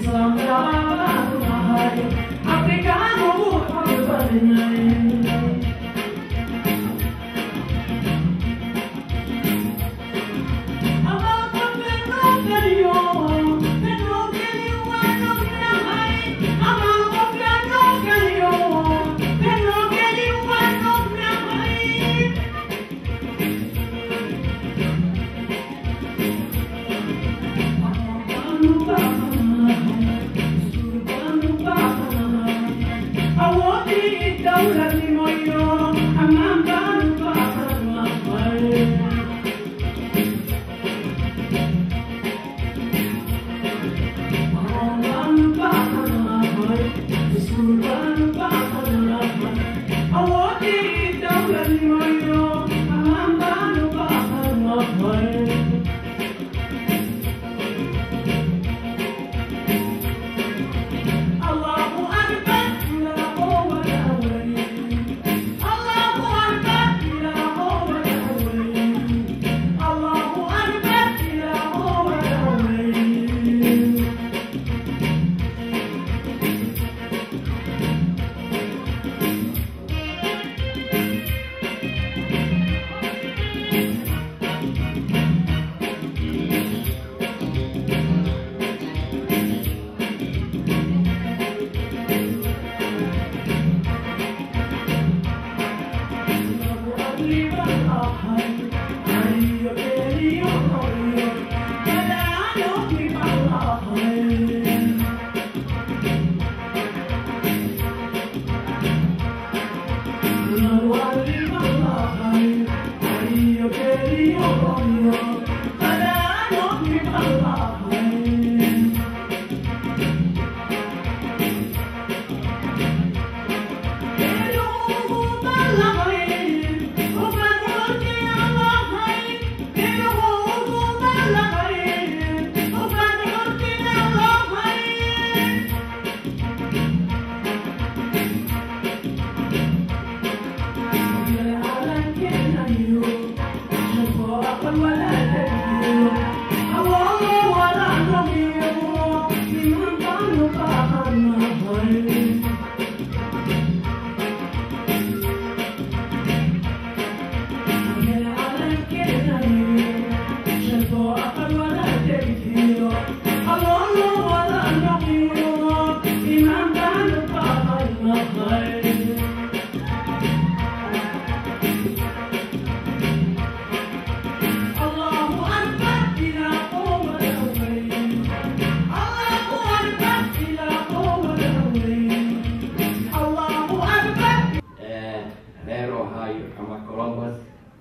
reer ohio ama columbus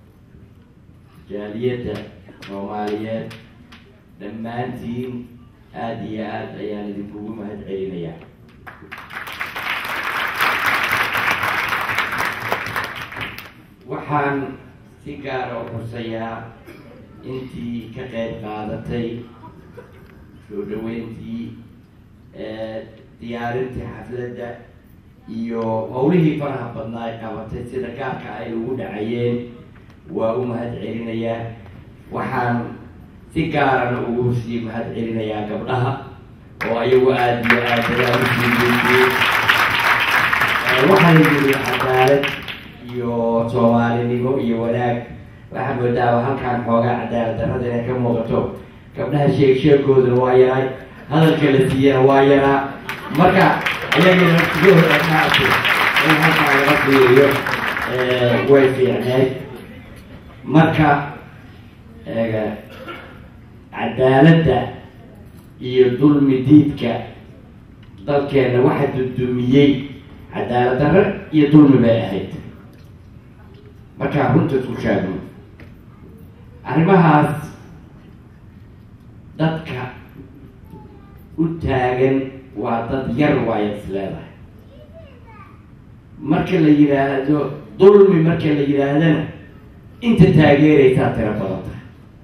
jaaliyadda soomaaliyeed dhammaantiin aada iyo aada ayaan idinkugu mahad celinayaa waxaan si gaara u xusayaa intii ka qayb qaadatay soo dhaweyntii diyaarintii xafladda iyo howlihii faraha badnaa ay qabatay sida gaarka ay ugu dhacayeen waa u mahad celinayaa waxaan si gaarana ugu sii mahad celinayaa gabdhaha oo ayagu aada iyo aad ayaan usii geysiyey waxaan yiri cadaalad iyo soomaalinimo iyo wanaag waxaa moodaa halkaan xoogaa cadaalad darrada inay ka muuqato gabdhaha sheeg sheegooduna waa yahay hadalka la siiyana waa yaraa marka ayagana naftigooda maaragtay in halkaan laga fiiriyo way fiicneed marka cadaaladda iyo dulmi diidka dalkeena waxa dudumiyey cadaalad darre iyo dulmi bay ahayd markaa runta isku sheegno arrimahaas dadka u taagan waa dad yar waaya is leedahay marka la yidhaahdo dulmi marka la yidhaahdana inta taageeraysaa tiro badan tahay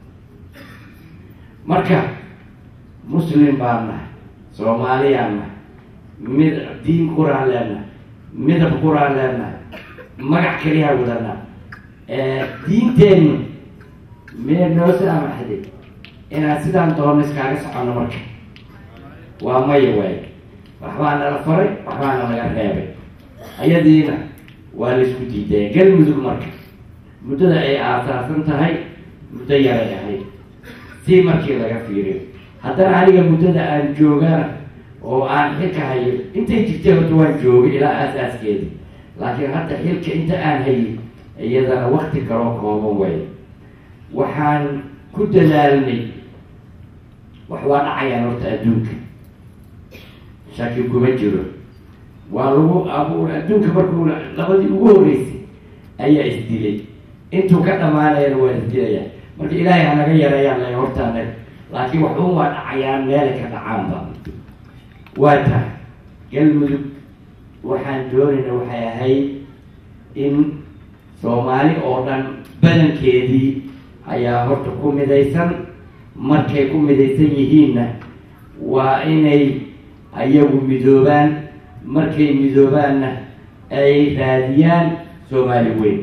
marka muslim baan nahay soomaaliyaan nahay mid diin quraan leenahay midab quraan leenahay magac keliyaa wadanaa diinteennu mee noo saamaxday inaan sidaan doono iskaaga soconno marka waa maya waay waxbaa nala faray waxbaana laga reebay ayadiina waa laisku diidaya galmudug marka muddada ay aasaasan tahay muddo yaray ahayd si markii laga fiiriyo haddana aniga muddada aan joogana oo aan xilka hayo intay jirtay horta waan joogay ilaa aas-aaskeeda laakiin hadda xilka inta aan hayay iyadana wakti kaloo kooban way waxaan ku dadaalnay wax waa dhacayaan horta adduunka shaki kuma jiro waa lagu abuur adduunka markuu labadii ugu horeysay ayaa isdilay intuu ka dhamaanayana waa isdilaya marka ilaahay hanaga yareeyaan la hortaana laakiin waxun waa dhacayaan meelay ka dhacaanba waa tahay galmudug waxaan doonayna waxay ahayd in soomaali oo dhan badankeedii ayaa horta ku midaysan markay ku midaysan yihiinna waa inay ayagu midoobaan markay midoobaanna ay raadiyaan soomaali weyn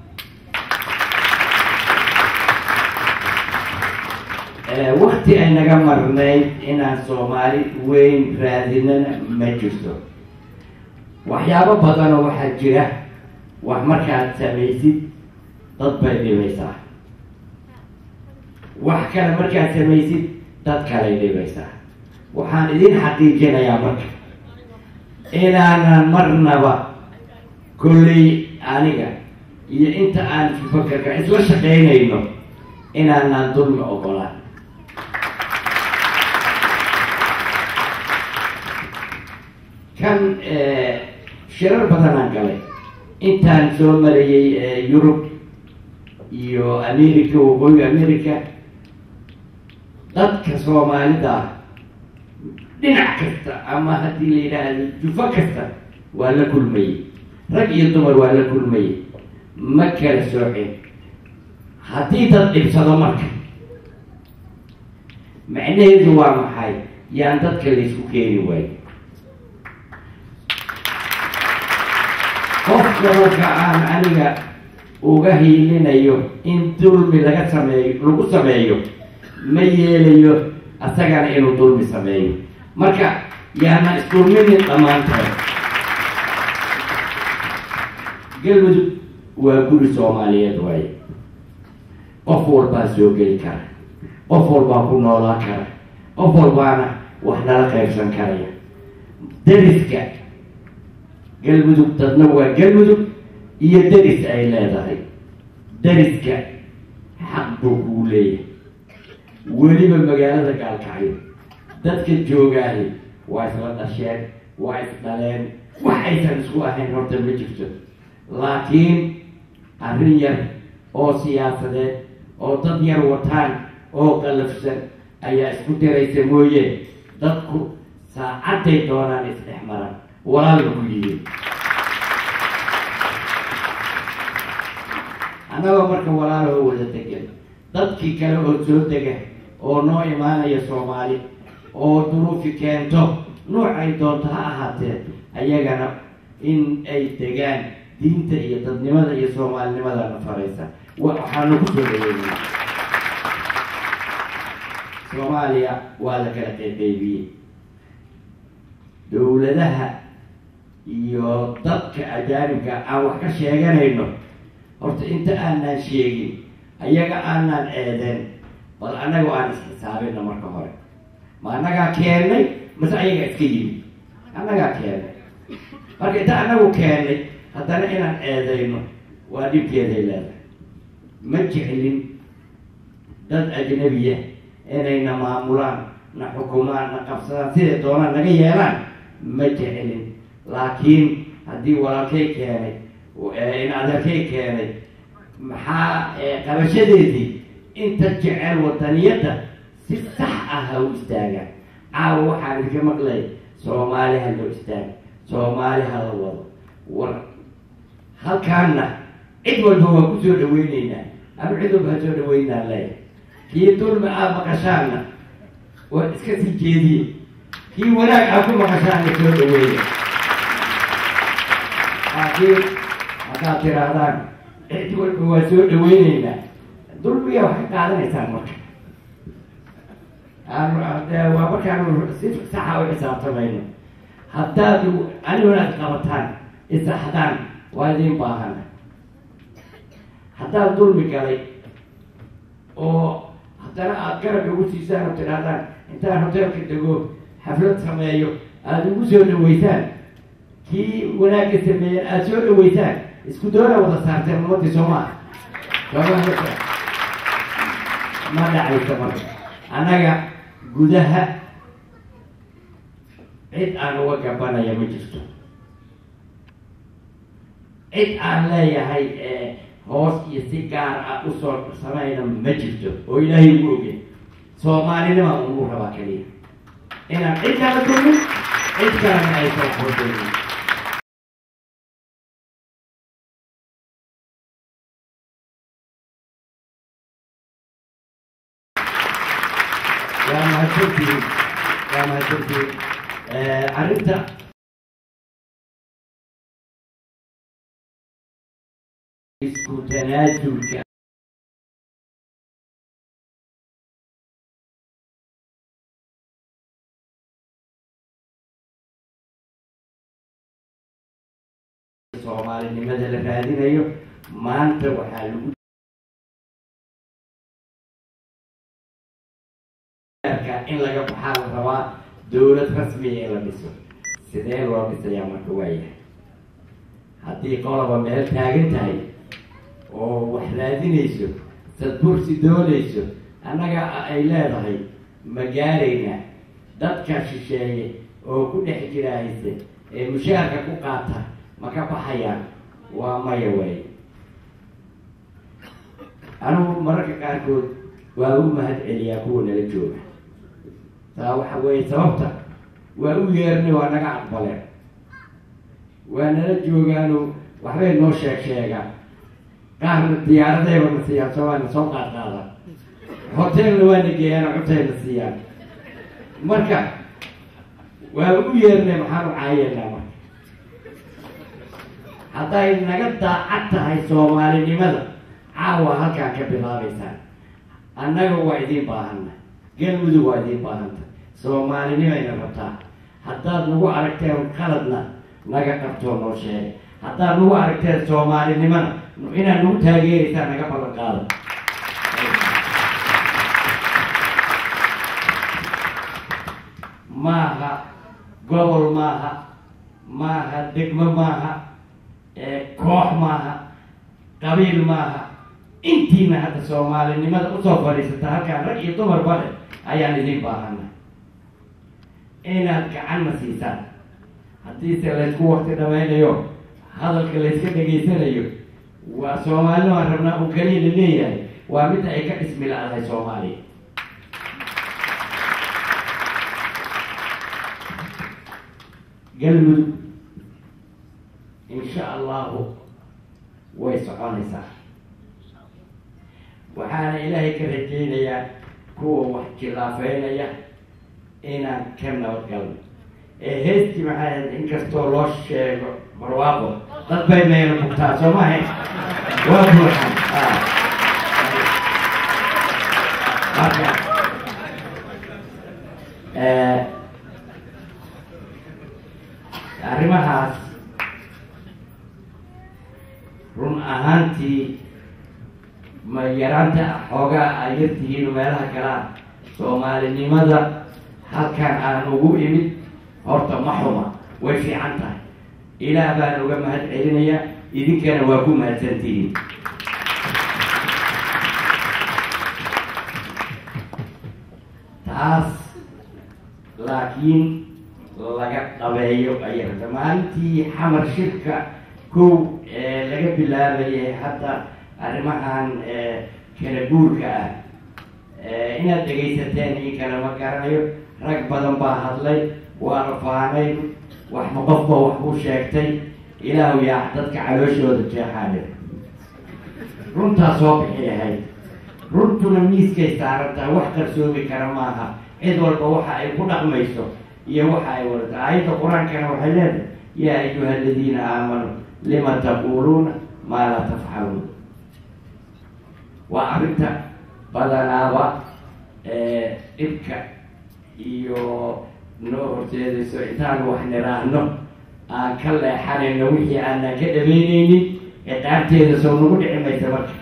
wakti ay naga marnayd inaan soomaali weyn raadinana ma jirto waxyaabo badanoo waxaa jira wax markaad samaysid dad bay dhibaysaa wax kale markaad samaysid dad kalay dhibaysaa waxaan idin xaqiijinayaa marka inaanan marnaba kolley aniga iyo inta aan fakarka isla shaqaynayno inaanan dulmi ogolaan kan shirar badanaan galay intaan soo marayay yurub iyo america waqooyiga america dadka soomaalida dhinac kasta ama haddii la yidhaahdo jufo kasta waa la kulmayey rag iyo dumar waa la kulmayey ma kala soocin haddii dad dhibsado marka macnaheedu waa maxay yaan dadka laysku keeni waayo qofka marka aan aniga uga hiilinayo in dulmi laga sameeyo lagu sameeyo ma yeelayo asagana inuu dulmi sameeyo marka yaana isdulminin dhammaantood galmudug waa guri soomaaliyeed waaye qof walbaa soo geli kara qof walbaa ku noolaan kara qof walbaana wax nala qaybsan karaya dariska galmudug dadna waa galmudug iyo deris ay leedahay deriska xaq buu kugu leeyahay weliba magaalada gaalkacyo dadka joogaahi waa isla dhasheen waa isdhaleen wax aysan isku ahayn horta ma jirto laakiin arrin yar oo siyaasadeed oo dad yar wataan oo qalafsan ayaa isku diraysa mooye dadku saacadday doonaan isdhex maran walaalba ku yihiin annagoo marka walaaloo wada degan dadkii kale oo soo dega oo noo imaanaya soomaali oo duruufi keento noocay doonto ha ahaatee ayagana in ay degaan diinta iyo dadnimada iyo soomaalinimadana faraysa waxaanu ku soo dhaweynaa soomaaliya waa la kala qeyqeybiyey dowladaha iyo dadka ajaanibka aan wax ka sheeganayno horta inta aanaan sheegin ayaga aanaan eedeen bal annaga aan isxisaabina marka hore ma annagaa keennay mase ayaga iska yimid annagaa keennay marka inta annagu keennay haddana inaan eedayno waa dhibkeeday leedahay ma jeclin dad ajnabiya inayna maamulaan na xukumaan na qabsadaan siday doonaan naga yeelaan ma jeclin laakiin haddii walaalkay keenay in adeerkay keenay maxaa qabashadeedii inta jecel wadaniyadda si sax ah ha u istaagaan caawa waxaan idinka maqlay soomaali ha loo istaaga soomaali ha la wado war halkaanna cid walba waa ku soo dhaweyneynaa ama cid walba ha soo dhaweynaa leeya kii dulmi aad maqashaanna waa iska sii jeediye kii wanaag aad ku maqashaanna soo dhaweeya laakiin haddaad tiraahdaan cid walba waa soo dhaweyneynaa dulmiga wax ka qaadanaysaan marka waa markaanu si saxa u xisaabtamayno haddaad aniguna ad qabataan isaxdaan waa idiin baahana haddaad dulmi galay oo haddana aada garab igu siisaan oo tidhahdaan intaan hoteelka dego xaflad sameeyo aada igu soo dhaweysaan kii wanaagga sameeyeen aada soo dhaweysaan isku doona wada saarteen ummadii soomaa sooma ma dhacaysa marka annaga gudaha cid aan uga gabanaya ma jirto cid aan leeyahay hoos iyo si gaar ah usoo samayna ma jirto oo ilaahay ugu ogey soomaalinima ugu rabaa keliya inaan cid kala dulmin cid kalena aysan hoodeynin waa mahadsantihiin waa mahadsantihiin arrinta isku tanaasulka soomaalinimada la raadinayo maanta waxaa lagu in laga baxaa la rabaa dowlad rasmiya in la dhiso sidee loo dhisayaa marka waayahay haddii qoloba meel taagan tahay oo wax raadinayso sadbursi doonayso annaga ay leedahay ma gaarayna dadka shisheeye oo ku dhex jira hayse ee mushaarka ku qaata ma ka baxayaan waa maya waaye anigu mararka qaarkood waa u mahad celiyaa kuwa nala jooga taa waxa weeye sababta waa u yeernay waa naga aqbaleen waa nala joogaano waxbay noo sheeg sheegaan qaarna diyaaradayba na siiyaan soo waana soo qaad qaada hotelna waana geeyaan cuntayna siiyaan marka waa u yeernay maxaanu caayeynaa marka hadday naga daacad tahay soomaalinimada caawa halkaan ka bilaabaysaan annaga waa idiin baahana galmudug waa idiin baahanta soomaalinimayna rabtaa haddaad nagu aragteen qaladna naga qabtoo noo sheega haddaad nagu aragteen soomaalinimana inaad nagu taageeraysaan naga ballan qaada maaha gobol maaha maaha degmo maaha koox maaha qabiil maaha intiina hadda soomaalinimada usoo fadhiisata halkaan rag iyo dumar bale ayaan idiin baahana inaad gacanna siisaan haddiise laysku wakti dhamaynayo hadalka layska dhegaysanayo waa soomaalina waan rabnaa un kaliya la leeyahay waa midda ay ka dhismi la-dahay soomaaliya galmudug insha allahu way soconaysaa waxaana ilaahay ka rajaynayaa kuwa wax khilaafeynaya inaan ka nabadgalno ee heestii maxay ahayd inkastoo loo sheego barwaaqo dad bay meelo bugtaa soo ma ahayn waa buuxan marka arrimahaas run ahaantii ma yaraanta xoogaa ay yartihiin meelaha kalaa soomaalinimada halkan aan ugu imid horta ma xuma way fiican tahay ilaah baan uga mahad celinayaa idinkana waa ku mahadsantihiin taas laakiin laga dhabeeyo ayay rabta maalintii xamar shirka kow ee laga bilaabayay hadda arrimahan kala guurka ah inaad dhegaysateen ii kale ma garanayo rag badan baa hadlay waa la faanay waxma qofba wax ku sheegtay ilaahu yaa dadka calooshooda jeexaale runtaa soo bixi ahayd runtuna miiskay saarantahay wax qarsoomi kara maaha cid walba waxa ay ku dhaqmayso iyo waxa ay wadata aayadda qur-aankana waxay leedahay yaa ayuha aladiina aamanuu lima taquuluuna maa laa tafcaluun waa arrinta badanaaba dhibka iyo noo horjeedayso intaan wax niraahno aan ka leexanayno wixii aanan ka dhabeyneynin ciqaabteeda soo nagu dhici maysa marka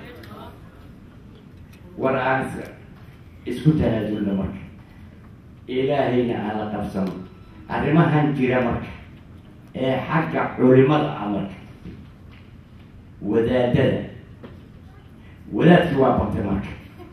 war aan isku tanaasulno marka ilaahayna aan la qabsano arrimahan jira marka ee xagga culimada ah marka wadaadada wadaadkii waa batay marka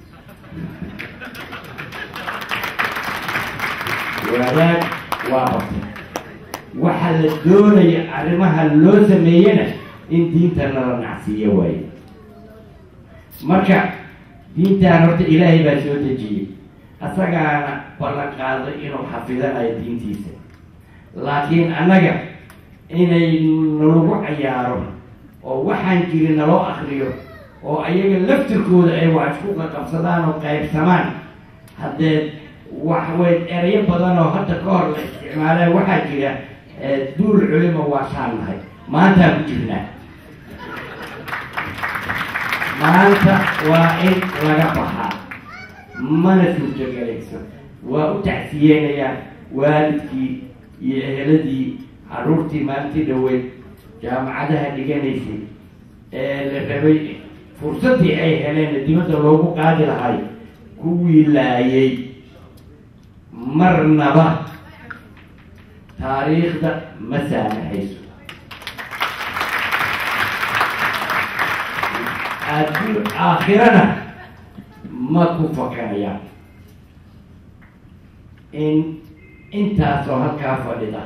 wadaad waa batay waxaa la doonaya arrimaha loo sameeyena in diintana la nacsiiyo waaye marka diintaan horta ilaahay baa soo dejiyey asagaana ballan qaaday inuu xafidanayo diintiisa laakiin annaga inay nalagu cayaaro oo waxaan jirin naloo akriyo oo ayaga laftirkooda ay wax isku qaqabsadaan oo qaybsamaan haddee waxwey erayo badan oo hadda ka hor la isticmaaleen waxaa jira duul culima waa shaan nahay maantaan ku jirnaa maanta waa in laga baxaa mana suurtogelayso waa u tacsiyeenayaa waalidkii iyo eheladii caruurtii maalintii dhaweyd jaamacadaha dhiganaysay ee la rabay fursaddii ay heleen dibadda loogu qaadi lahay kuwii laayay marnaba taariikhda ma saamaxayso addu aakhirana ma ku fakanayaan in intaasoo halkaa fadhida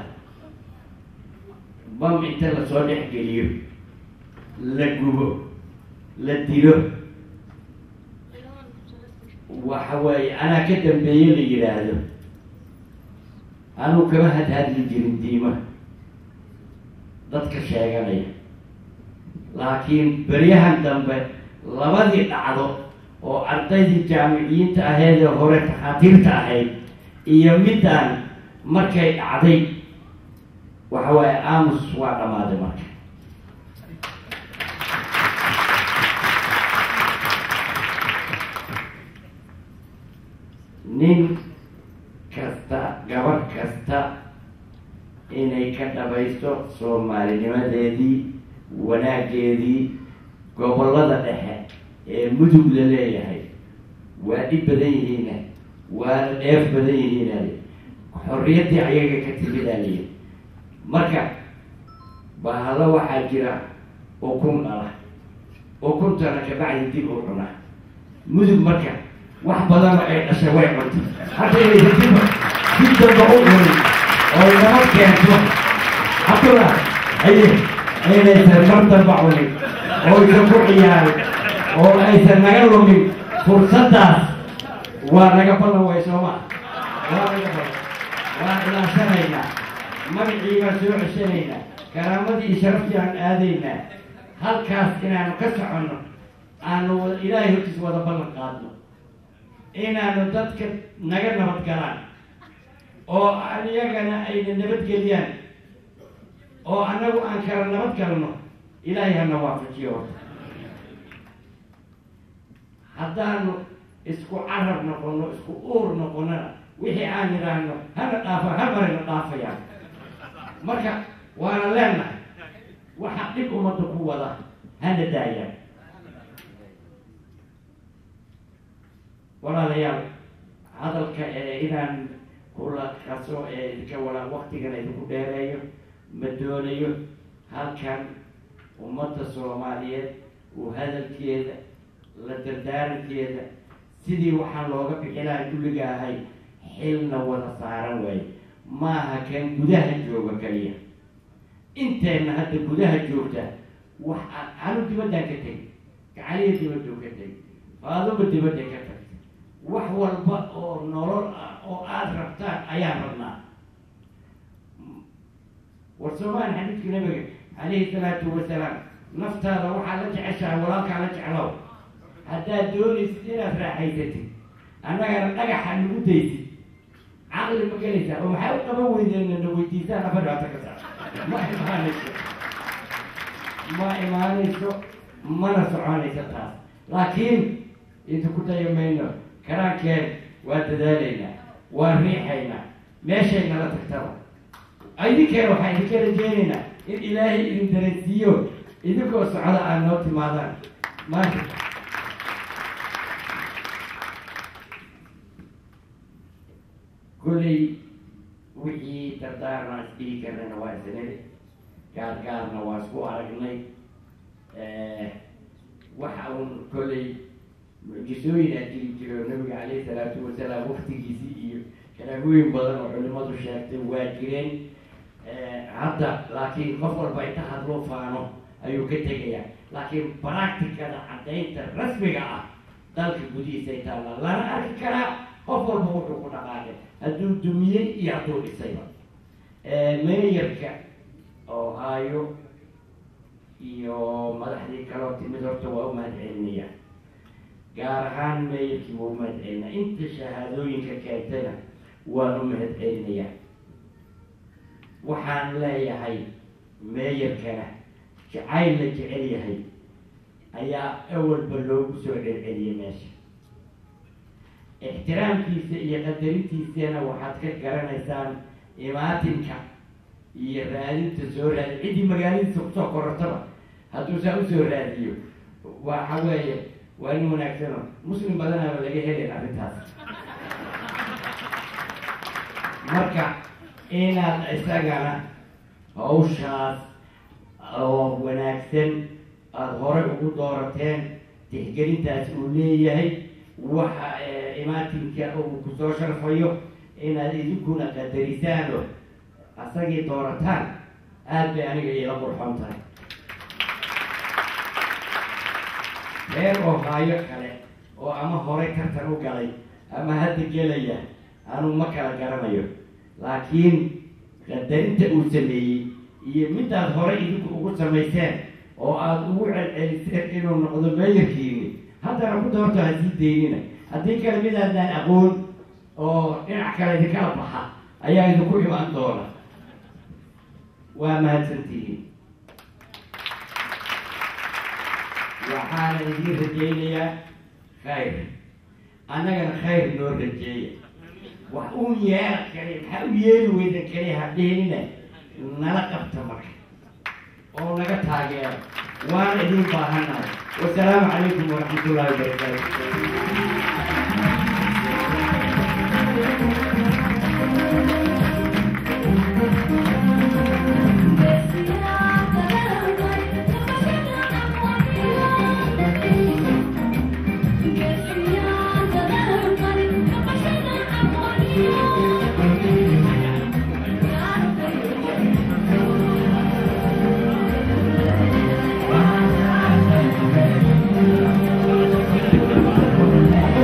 bam inta lasoo dhex geliyo la gubo la dilo waxa weeye anaa ka dambeeye la yidhaahdo anuu kama hadhadli jirin diima dadka sheeganaya laakiin beryahan dambe labadii dhacdo oo ardaydii jaamiciyiinta ahayd ee hore takhaatiirta ahayd iyo middaan markay dhacday waxa waaye aamus waa dhammaaday marka nin kasta gabar kasta inay ka dhabayso soomaalinimadeedii wanaaggeedii gobollada dhexe ee mudug la leeyahay waa dhib badan yihiina waana dheef badan yihiinale xorriyaddii ayaga ka timidaaliya marka bahalo waxaa jira ukun dhala ukuntana kabacdi dib u cuna mudug marka wax badanoo ay dhashay way cunto hadda inaysa diba dib damba u cunin oo inama keento hadduna ay aynaysan mar damba cunin oo aysan ku ciyaarin oo aysan naga lumin fursaddaas waa naga ballan way sooma waa naga ballan waa ilaashanaynaa magacii baan soo ceshanaynaa karaamadii iyo sharaftii aan aadaynaa halkaas inaanu ka soconno aanu ilaahay hortiis wada ballan qaadno inaanu dadka naga nabad galaan oo iyagana ayna nabadgeliyaan oo annagu aan kala nabad galno ilaahay hana waafajiyo horta haddaanu isku carab noqono isku uur noqonona wixii aan yidhaahno hana dhaafa ha marayna dhaafayaan marka waana leenahay waxa dhib ummadda ku wada hana daayaan walaalayaal hadalka ee inaan kula kaso ee idinka wala waktigan idinku dheereeyo ma doonayo halkan ummadda soomaaliyeed uu hadalkeeda la dardaarankeeda sidii waxaan looga bixi lahay kulliga ahay xilna wada saaran waaye maaha kan gudaha jooga kaliya inteenna hadda gudaha joogta wax anu dibaddaan ka tegi gacaliya dibaddu ka tegi faaduba dibadda ka tagtay wax walba oo nolol ah oo aada rabtaan ayaan rabnaa war soomaali xadiidka nabiga calayhi salaatu wasalaam naftaada waxaa la jeceshahay walaalkaa la jeclow haddaad doonaysid inaad raaxaysatid annagana dhagaxa nagu daysid caqli ma gelaysaa oo maxay u qaban weydeen na weydiisaan afar dhibaata ka saa ma imaanayso ma imaanayso mana soconayso taas laakiin idinku dayo mayno karaankeen waa dadaalaynaa waan riixaynaa meeshay nala tagtaba idinkana waxaan idinka rajeynaynaa in ilaahay idin dareensiiyo idinkoo socda aad noo timaadaan maanta kolley wixii dardaarna isdhihi karnayna waa isnili gaar gaarna waa isku aragnay waxa uun kolley mucjisooyin aa jiri jiro nabiga caleyhi salaatu wasalaam waktigiisii iyo kalaamooyin badan oo culimadu sheegtay waa jireen hadda laakiin qof walba inta hadloo faano ayuu ka tegayaa laakiin practicada caddaynta rasmiga ah dalka gudihiisay taalla lana arki karaa qof walba wuxuu ku dhaqaaqay hadduu dumiyey iyo hadduu dhisayba meeyarka ohio iyo madaxdii kaloo timid horta waa u mahad celinayaan gaar ahaan meeyarkii waa u mahad celinaya inta shahaadooyinka keentayna waan u mahad celinayaa waxaan leeyahay meeyarkana jacayl la jecel yahay ayaa awalba loogu soo celceliyay meesha ixtiraamkiisa iyo qadarintiisana waxaad ka garanaysaan imaatinka iyo raadinta soo raadi ciddii magaaladiisa kusoo korortaba hadduu saa usoo raadiyo waxa weeye waa in wanaagsano muslim badanaaba laga helayn arrintaas marka inaad isagana hawshaas oo wanaagsan aada horey ugu doorateen tixgelintaas uu leeyahay waxa imaatinka uu kusoo sharfayo inaad idinkuna qadarisaan oo asagii doorataan aada bay aniga iila qurxoon tahay reer ohaayo kale oo ama horey tartan u galay ama hadda gelaya anuu ma kala garanayo laakiin qadarinta uu sameeyey iyo midaad horey idinku ugu samayseen oo aada ugu celceliseen inuu noqdo meeyarkiini haddana ku doorto ha sii daynina haddii kale midaadaan aqoon oo dhinac kale idinkala baxa ayaa idinku imaan doona waa mahadsantihiin waxaana idiin rajaynayaa khayr annagana khayr noo rajeeya wax uun yeela kale maxaa u yeeli weyda kale hadheenina nala qabta marka oo naga taageera waana idin baahanahay wasalaamu calaykum waraxmat ullahi Thank you.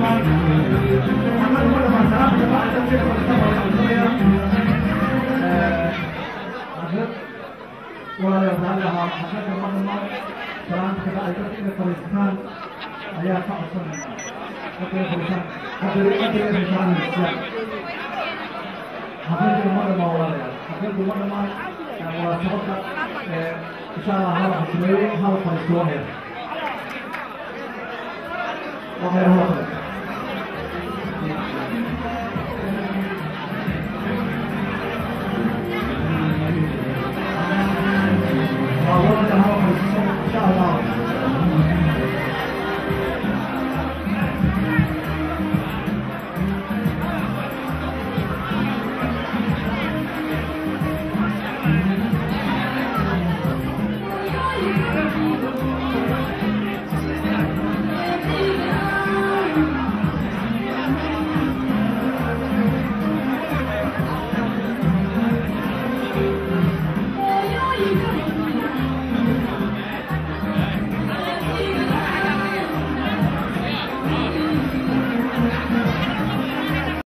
ayaa ka codsanaya حقيقة مرة ما ولا حقيقة مرة ما ولا سبقة إن شاء الله هذا حسنين هذا فريق واحد وغير هذا